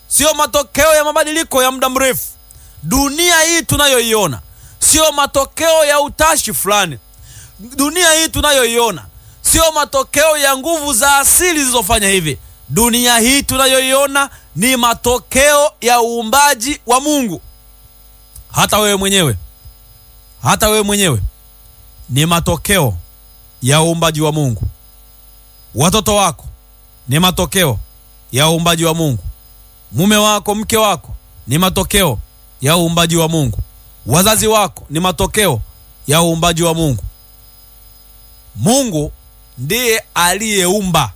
sio matokeo ya mabadiliko ya muda mrefu. Dunia hii tunayoiona sio matokeo ya utashi fulani. Dunia hii tunayoiona sio matokeo ya nguvu za asili zilizofanya hivi. Dunia hii tunayoiona ni matokeo ya uumbaji wa Mungu. Hata wewe mwenyewe, hata wewe mwenyewe ni matokeo ya uumbaji wa Mungu. Watoto wako ni matokeo ya uumbaji wa Mungu. Mume wako, mke wako ni matokeo ya uumbaji wa Mungu. Wazazi wako ni matokeo ya uumbaji wa Mungu. Mungu ndiye aliyeumba.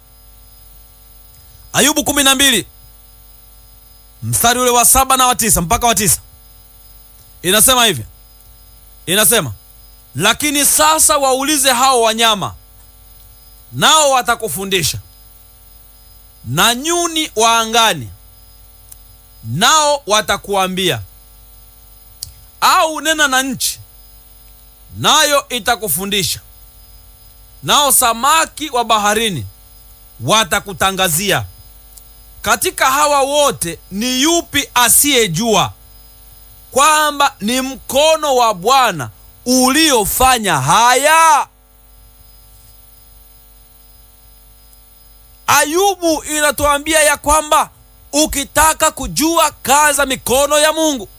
Ayubu kumi na mbili mstari ule wa saba na wa tisa mpaka wa tisa inasema hivi, inasema lakini sasa waulize hao wanyama, nao watakufundisha, na nyuni wa angani, nao watakuambia, au nena na nchi, nayo itakufundisha, nao samaki wa baharini watakutangazia. Katika hawa wote ni yupi asiyejua kwamba ni mkono wa Bwana uliofanya haya? Ayubu inatuambia ya kwamba ukitaka kujua kazi za mikono ya Mungu,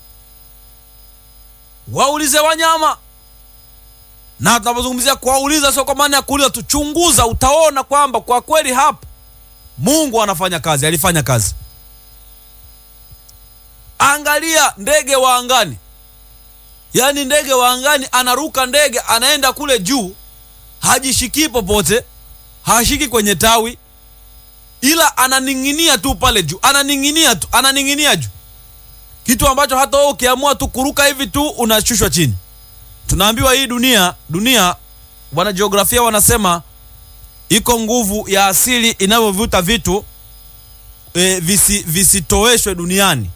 waulize wanyama. Na tunapozungumzia kuwauliza, sio kwa maana ya kuuliza tu, chunguza, utaona kwamba kwa kweli hapa Mungu anafanya kazi, alifanya kazi. Angalia ndege wa angani, yaani ndege wa angani anaruka ndege, anaenda kule juu, hajishikii popote, hashiki kwenye tawi, ila ananing'inia tu pale juu, ananing'inia tu, ananing'inia juu, kitu ambacho hata wewe ukiamua tu kuruka hivi tu unashushwa chini. Tunaambiwa hii dunia, dunia, wanajiografia wanasema iko nguvu ya asili inavyovuta vitu e, visi, visitoweshwe duniani.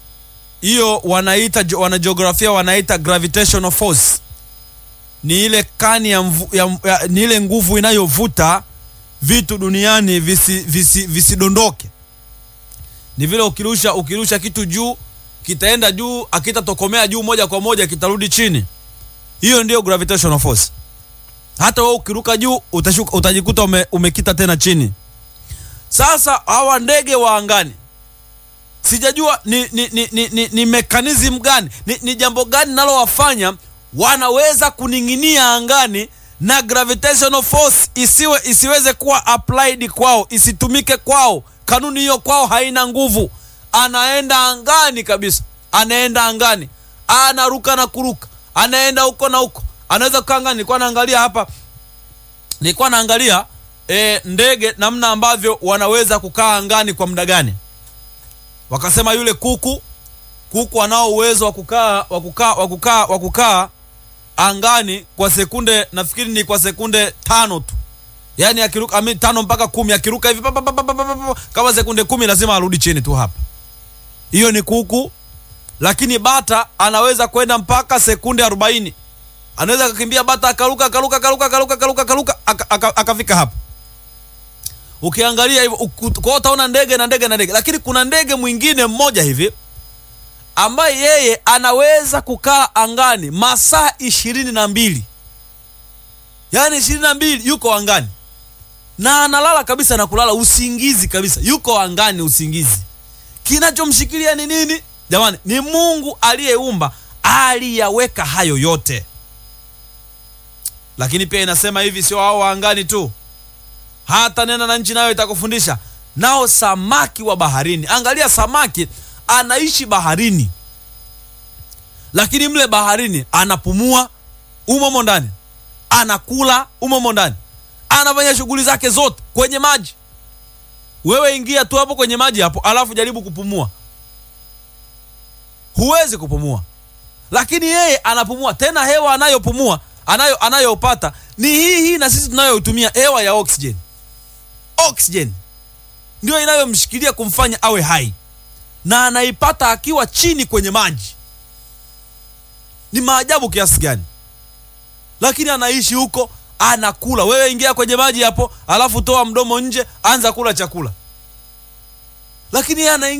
Hiyo wanaita wanajiografia wanaita gravitational force. Ni ile kani ya, mvu, ya, ya, ni ile nguvu inayovuta vitu duniani visidondoke, visi, visi ni vile ukirusha ukirusha kitu juu kitaenda juu, akitatokomea juu moja kwa moja kitarudi chini. Hiyo ndiyo gravitational force. Hata wewe ukiruka juu utashuka, utajikuta ume, umekita tena chini. Sasa hawa ndege wa angani sijajua ni, ni, ni, ni, ni, ni mekanizmu gani ni, ni jambo gani nalowafanya wanaweza kuning'inia angani na gravitational force isiwe isiweze kuwa applied kwao, isitumike kwao. Kanuni hiyo kwao haina nguvu. Anaenda angani kabisa, anaenda angani, anaruka na kuruka, anaenda huko na huko anaweza kukaa angani. Nilikuwa naangalia hapa, nilikuwa naangalia e, ndege namna ambavyo wanaweza kukaa angani kwa muda gani. Wakasema yule kuku, kuku anao uwezo wa kukaa wa kukaa wa kukaa wa kukaa angani kwa sekunde, nafikiri ni kwa sekunde tano tu, yaani akiruka ami, tano mpaka kumi, akiruka hivi pa, pa, pa, pa, pa, pa, kama sekunde kumi lazima arudi chini tu hapa. Hiyo ni kuku, lakini bata anaweza kwenda mpaka sekunde arobaini anaweza akakimbia bata akaruka akaruka akaruka akaruka akaruka akaruka akafika hapa. Ukiangalia hivyo kwa utaona ndege na ndege na ndege, lakini kuna ndege mwingine mmoja hivi ambaye yeye anaweza kukaa angani masaa ishirini na mbili yaani ishirini na mbili yuko angani na analala kabisa na kulala usingizi kabisa, yuko angani usingizi. Kinachomshikilia ni nini jamani? Ni Mungu aliyeumba, aliyaweka hayo yote lakini pia inasema hivi, sio hao waangani tu, hata nena na nchi nayo itakufundisha, nao samaki wa baharini. Angalia, samaki anaishi baharini, lakini mle baharini anapumua umomo ndani, anakula umomo ndani, anafanya shughuli zake zote kwenye maji. Wewe ingia tu hapo kwenye maji hapo, alafu jaribu kupumua, huwezi kupumua, lakini yeye anapumua. Tena hewa anayopumua anayo anayopata ni hii hii na sisi tunayoitumia hewa ya oxygen. Oxygen ndio inayomshikilia kumfanya awe hai, na anaipata akiwa chini kwenye maji. Ni maajabu kiasi gani! Lakini anaishi huko, anakula. Wewe ingia kwenye maji hapo, alafu toa mdomo nje, anza kula chakula, lakini yeye